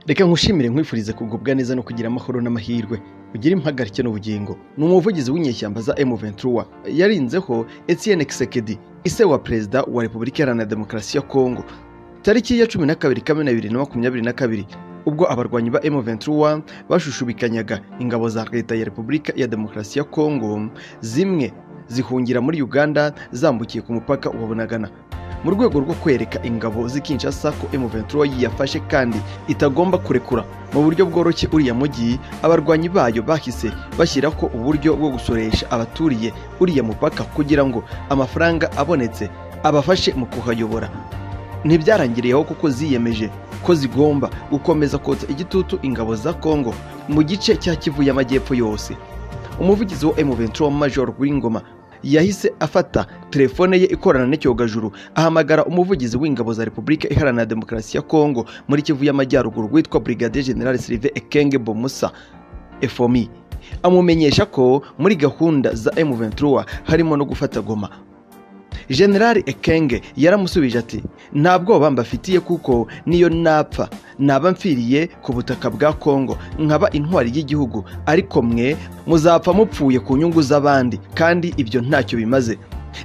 reka nkushimire nkwifurize kugubwa neza no kugira amahoro n'amahirwe ugire impagarike n'ubugingo ni umuvugizi w'inyeshyamba za M23 yarinzeho Etienne Kisekedi ise wa perezida wa Repubulika Iharanira Demokarasi ya Kongo tariki ya 12 Kamena 2022 ubwo abarwanyi ba M23 bashushubikanyaga ingabo za leta ya Repubulika ya Demokarasi ya Kongo zimwe zihungira muri Uganda zambukiye ku mupaka wa Bunagana mu rwego rwo kwereka ingabo z'i Kinshasa ko M23 yiyafashe kandi itagomba kurekura mu buryo bworoshye uriya mujyi abarwanyi bayo bahise bashyiraho uburyo bwo gusoresha abaturiye uriya mupaka kugira ngo amafaranga abonetse abafashe mu kuhayobora ntibyarangiriyeho kuko ziyemeje ko zigomba gukomeza kotsa igitutu ingabo za Kongo mu gice cya Kivu y'Amajyepfo yose umuvugizi wa M23 Major Rwingoma yahise afata telefone ye ikorana n'icyogajuru ahamagara umuvugizi w'ingabo za Repubulika Iharanira Demokarasi ya Kongo muri Kivu y'Amajyaruguru witwa Brigadier General Sylvain Ekenge Bomusa FOMI amumenyesha ko muri gahunda za M23 harimo no gufata Goma General Ekenge yaramusubije ati nta bwoba mbafitiye kuko niyo napfa naba mfiriye ku butaka bwa Kongo nkaba intwari y'igihugu ariko mwe muzapfa mupfuye ku nyungu z'abandi kandi ibyo ntacyo bimaze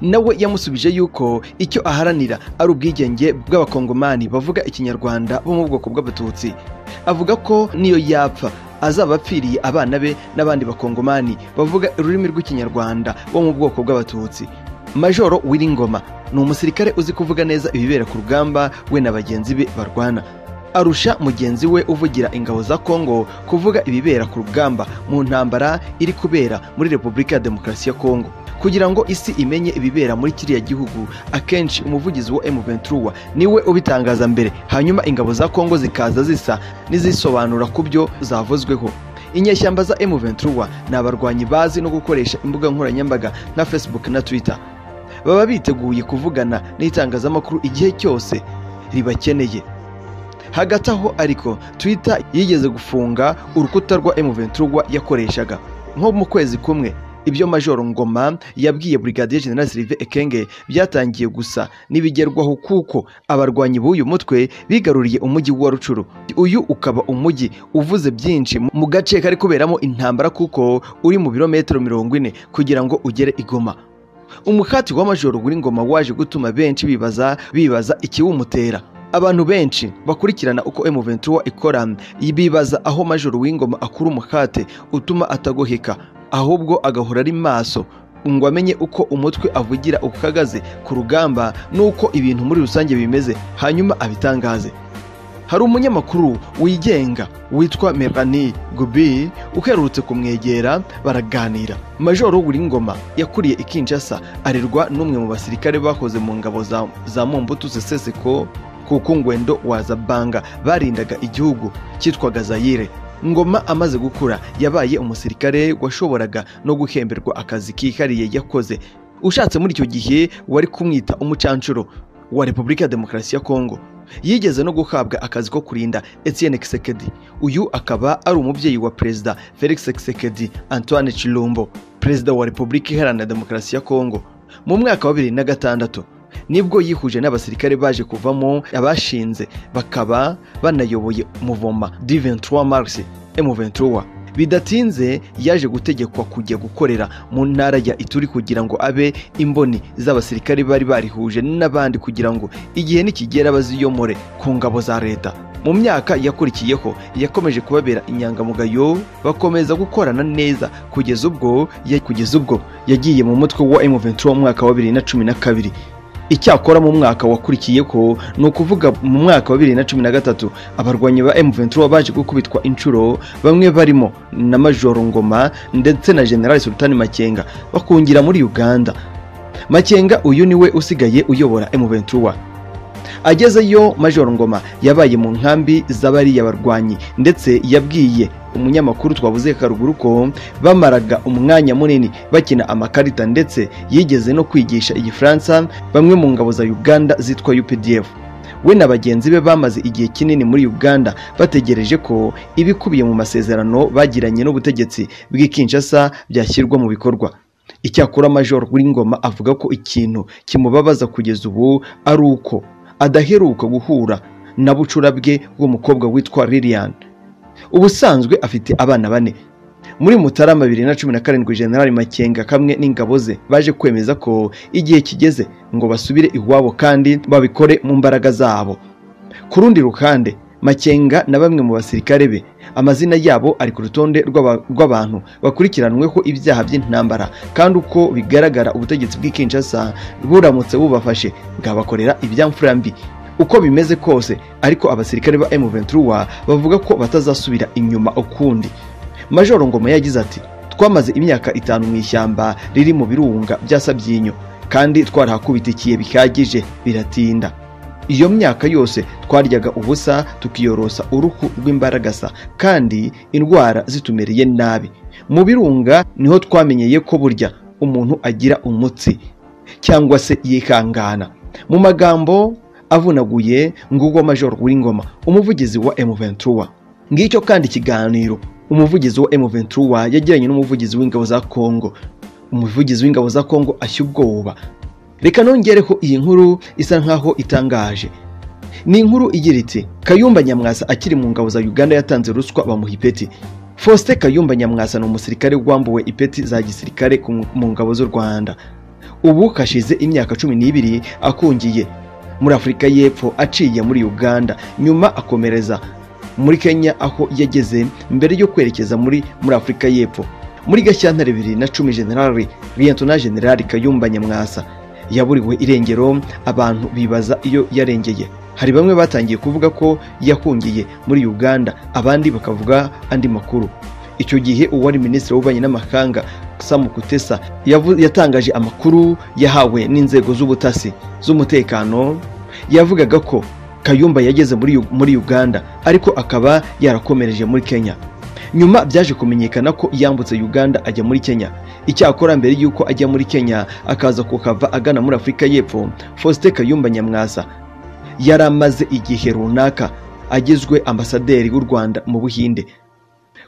nawe yamusubije yuko icyo aharanira ari ubwigenge bw'abakongomani bavuga ikinyarwanda bo mu bwoko bw'abatutsi avuga ko niyo yapfa azaba apfiriye abana be n'abandi bakongomani bavuga ururimi rw'ikinyarwanda bo mu bwoko bw'abatutsi Majoro Wiringoma ni umusirikare uzi kuvuga neza ibibera ku rugamba we na bagenzi be barwana arusha mugenzi we uvugira ingabo za Kongo kuvuga ibibera ku rugamba mu ntambara iri kubera muri Repubulika ya Demokarasi ya Kongo kugira ngo isi imenye ibibera muri kiriya gihugu akenshi umuvugizi wa M23 niwe ubitangaza mbere hanyuma ingabo za Kongo zikaza zisa n'izisobanura ku byo zavuzweho inyeshyamba za M23 ni abarwanyi bazi no gukoresha imbuga nkoranyambaga nka Facebook na Twitter baba biteguye kuvugana n'itangazamakuru igihe cyose ribakeneye hagati aho ariko Twitter yigeze gufunga urukuta rwa M23 yakoreshaga nko mu kwezi kumwe ibyo Major Ngoma yabwiye Brigadier General Sylvain Ekenge byatangiye gusa n'ibigerwaho kuko abarwanyi b'uyu mutwe bigaruriye umujyi wa Rucuru uyu ukaba umujyi uvuze byinshi mu gace kari kuberamo intambara kuko uri mu birometero mirongo ine kugira ngo ugere igoma umuhati wa Major Ngoma waje gutuma benshi bibaza bibaza ikiwumutera abantu benshi bakurikirana uko M23 ikora bibaza aho Major Wingoma akura umuhate utuma atagoheka ahubwo agahora ari maso ngo amenye uko umutwe avugira ukagaze ku rugamba n'uko ibintu muri rusange bimeze hanyuma abitangaze hari umunyamakuru wigenga witwa Melanie Gubi uherutse kumwegera baraganira Major Ngoma yakuriye i Kinshasa arerwa n'umwe mu basirikare bakoze mu ngabo za, za Mobutu Sese Seko kuko Ngwendo Wazabanga barindaga igihugu cyitwaga Zaire Ngoma amaze gukura yabaye umusirikare washoboraga no guhemberwa akazi kihariye yakoze ushatse muri icyo gihe wari kumwita umucanshuro wa Repubulika ya Demokarasi ya Kongo yigeze no guhabwa akazi ko kurinda Etienne Kisekedi uyu akaba ari umubyeyi wa perezida Felix Kisekedi Antoine Chilombo perezida wa Repubulika Iharanira Demokarasi ya Kongo mu mwaka wa bibiri na gatandatu nibwo yihuje n'abasirikare baje kuvamo abashinze bakaba banayoboye muvoma D23 Mars M23 bidatinze yaje gutegekwa kujya gukorera mu ntara ya Ituri kugira ngo abe imboni z'abasirikare bari barihuje n'abandi kugira ngo igihe nikigera baziyomore ku ngabo za leta mu myaka yakurikiyeho yakomeje kubabera inyangamugayo bakomeza gukorana neza kugeza ubwo kugeza ubwo yagiye mu mutwe wa M23 mu mwaka wa 2012 icyakora mu mwaka wakurikiyeho ni ukuvuga mu mwaka wa bibiri na cumi na gatatu abarwanyi ba M23 baje gukubitwa inshuro bamwe barimo na Majoro Ngoma ndetse na General Sultani Makenga bakungira muri Uganda Makenga uyu niwe usigaye uyobora M23 agezeyo Majoro Ngoma yabaye mu nkambi z'abariya barwanyi ndetse yabwiye umunyamakuru twabuze karuguru ko bamaraga umwanya munini bakina amakarita ndetse yigeze no kwigisha igifaransa bamwe mu ngabo za Uganda zitwa UPDF we na bagenzi be bamaze igihe kinini muri Uganda bategereje ko ibikubiye mu masezerano bagiranye n'ubutegetsi bw'i Kinshasa byashyirwa mu bikorwa icyakora Major Wingoma avuga ko ikintu kimubabaza kugeza ubu ari uko adaheruka guhura na bucurabwe bw'umukobwa witwa lilian ubusanzwe afite abana bane muri mutarama bibiri na cumi na karindwi generali makenga kamwe n'ingabo ze baje kwemeza ko igihe kigeze ngo basubire iwabo kandi babikore mu mbaraga zabo ku rundi ruhande makenga na bamwe mu basirikare be amazina yabo ari ku rutonde rw'aba- rw'abantu bakurikiranweho ibyaha by'intambara kandi uko bigaragara ubutegetsi bw'i Kinshasa buramutse bubafashe bwabakorera ibyamfura mbi uko bimeze kose ariko abasirikare ba M23 bavuga ko batazasubira inyuma ukundi Majoro Ngoma yagize ati twamaze imyaka itanu mu ishyamba riri mu birunga bya Sabyinyo kandi twarahakubitikiye bihagije biratinda iyo myaka yose twaryaga ubusa tukiyorosa uruhu rw'imbaragasa kandi indwara zitumereye nabi mu birunga niho twamenyeye ko burya umuntu agira umutsi cyangwa se yikangana mu magambo avunaguye ngubwo major w'ingoma umuvugizi wa M23 ngicyo kandi ikiganiro umuvugizi wa M23 yagiranye n'umuvugizi w'ingabo za Kongo umuvugizi w'ingabo za Kongo ashya ubwoba reka nongereho iyi nkuru isa nkaho itangaje ni inkuru igira iti kayumba nyamwasa akiri mu ngabo za uganda yatanze ruswa bamuha ipeti faustin kayumba nyamwasa ni umusirikare wambuwe ipeti za gisirikare ku- mu ngabo z'u rwanda ubu kashize imyaka cumi n'ibiri akungiye muri afurika y'epfo aciye muri uganda nyuma akomereza muri kenya aho yageze mbere yo kwerekeza muri muri afurika y'epfo muri gashyantare bibiri na cumi generali liyentona generali kayumba nyamwasa yaburiwe irengero abantu bibaza iyo yarengeye hari bamwe batangiye kuvuga ko yahungiye muri uganda abandi bakavuga andi makuru icyo gihe uwari minisitiri w'ububanyi n'amahanga sam kutesa yavu- yatangaje amakuru yahawe n'inzego z'ubutasi z'umutekano yavugaga ko kayumba yageze muri Yu- muri uganda ariko akaba yarakomereje muri kenya nyuma byaje kumenyekana ko yambutse uganda ajya muri kenya icyakora mbere y'uko ajya muri kenya akaza kukava agana muri afurika y'epfo faustin kayumba nyamwasa yari amaze igihe runaka agizwe ambasaderi w'u rwanda mu buhinde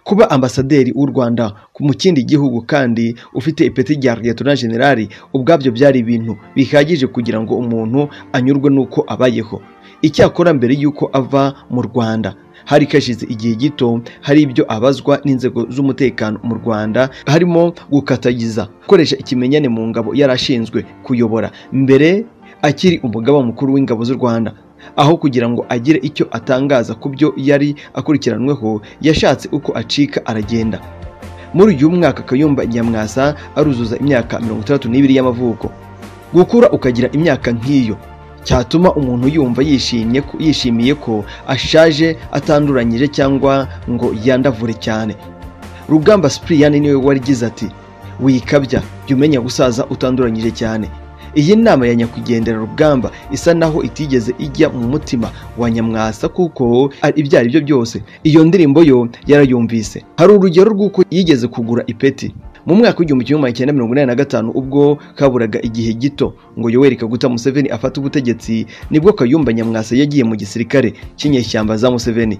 kuba ambasaderi w'u rwanda ku- mu kindi gihugu kandi ufite ipeti rya liyetona generali ubwabyo byari ibintu bihagije kugira ngo umuntu anyurwe n'uko abayeho icyakora mbere y'uko ava mu rwanda hari kashize igihe gito hari ibyo abazwa n'inzego z'umutekano mu rwanda harimo gukatagiza gukoresha ikimenyane mu ngabo yari ashinzwe kuyobora mbere akiri umugaba mukuru w'ingabo z'u rwanda aho kugira ngo agire icyo atangaza ku byo yari akurikiranweho yashatse uko acika aragenda muri uyu mwaka kayumba nyamwasa aruzuza imyaka mirongo itandatu n'ibiri y'amavuko gukura ukagira imyaka nk'iyo cyatuma umuntu yumva yishimye ko- yishimiye ko ashaje atanduranyije cyangwa ngo yandavure cyane rugamba sipiriyani niwe warigize ati wikabya jya umenya gusaza utanduranyije cyane iyi nama ya nyakwigendera rugamba isa naho itigeze ijya mu mutima wa nyamwasa kuko ari- ibyo ari byo byose iyo ndirimbo yo yarayumvise hari urugero rw'uko yigeze kugura ipeti mu mwaka w'igihumbi kimwe magana cyenda mirongo inani na gatanu ubwo kaburaga igihe gito ngo yoweri kaguta museveni afate ubutegetsi nibwo kayumba nyamwasa yagiye mu gisirikare cy'inyeshyamba za museveni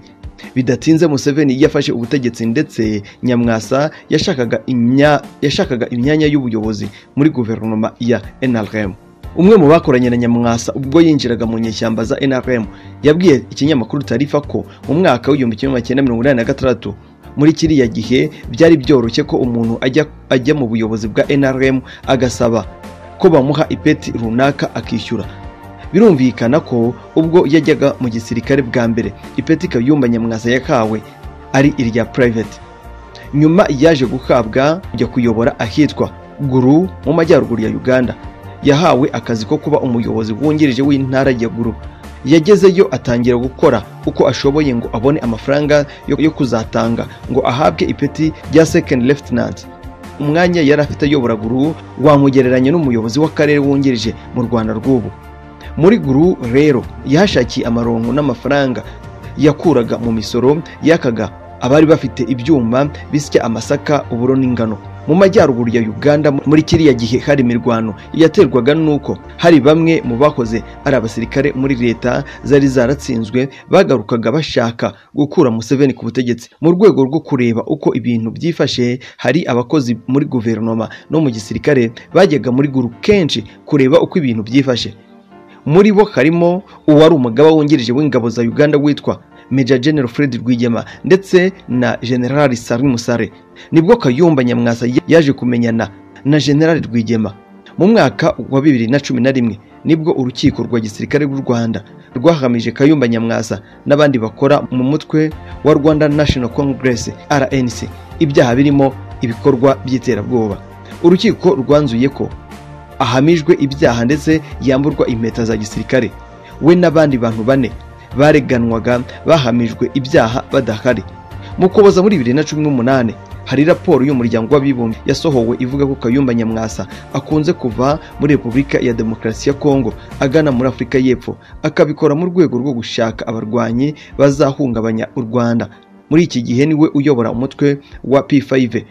bidatinze museveni yafashe ubutegetsi ndetse nyamwasa yashakaga imya- yashakaga imyanya y'ubuyobozi muri guverinoma ya NRM. Umwe mu bakoranye na Nyamwasa ubwo yinjiraga mu nyeshyamba za NRM yabwiye ikinyamakuru Tarifa ko mu mwaka w'igihumbi kimwe magana cyenda mirongo inani na gatandatu muri kiriya gihe byari byoroshye ko umuntu ajya, ajya mu buyobozi bwa NRM agasaba ko bamuha ipeti runaka akishyura birumvikana ko ubwo yajyaga mu gisirikare bwa mbere ipeti kayumba nyamwasa yakawe ari irya private nyuma yaje guhabwa kujya kuyobora ahitwa guru mu majyaruguru ya uganda yahawe akazi ko kuba umuyobozi wungirije w'intara ya guru yagezeyo atangira gukora uko ashoboye ngo abone amafaranga yo yo kuzatanga ngo ahabwe ipeti rya second lieutenant umwanya yari afite ayobora guru wamugereranya n'umuyobozi w'akarere wungirije mu rwanda rw'ubu muri guru rero yahashakiye amaronko n'amafaranga yakuraga mu misoro yakaga abari bafite ibyuma bisya amasaka uburo n'ingano mu majyaruguru ya uganda muri kiriya gihe hari imirwano yaterwaga n'uko hari bamwe mu bahoze ari abasirikare muri leta zari zaratsinzwe bagarukaga bashaka gukura museveni ku butegetsi mu rwego rwo kureba uko ibintu byifashe hari abakozi muri guverinoma no mu gisirikare bajyaga muri guru kenshi kureba uko ibintu byifashe muri bo harimo uwari umugaba wungirije w'ingabo za uganda witwa Major General Fred Rwigema ndetse na General Sari Musare nibwo Kayumba Nyamwasa yaje kumenyana na General Rwigema mu mwaka wa bibiri na cumi na rimwe nibwo urukiko rwa gisirikare rw'u Rwanda rwahamije Kayumba Nyamwasa n'abandi bakora mu mutwe wa Rwanda National Congress RNC ibyaha birimo ibikorwa by'iterabwoba urukiko rwanzuye ko ahamijwe ibyaha ndetse yamburwa impeta za gisirikare we n'abandi bantu bane bareganwaga bahamijwe ibyaha badahari mu kuboza muri bibiri na cumi n'umunani hari raporo y'umuryango w'abibumbye yasohowe ivuga ko kayumba nyamwasa akunze kuva muri repubulika ya demokarasi ya kongo agana muri afurika y'epfo akabikora mu rwego rwo gushaka abarwanyi bazahungabanya u rwanda muri iki gihe niwe uyobora umutwe wa p5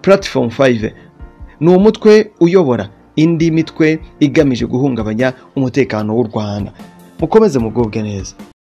platform 5 ni umutwe uyobora indi mitwe igamije guhungabanya umutekano w'u rwanda mukomeze mugubwe neza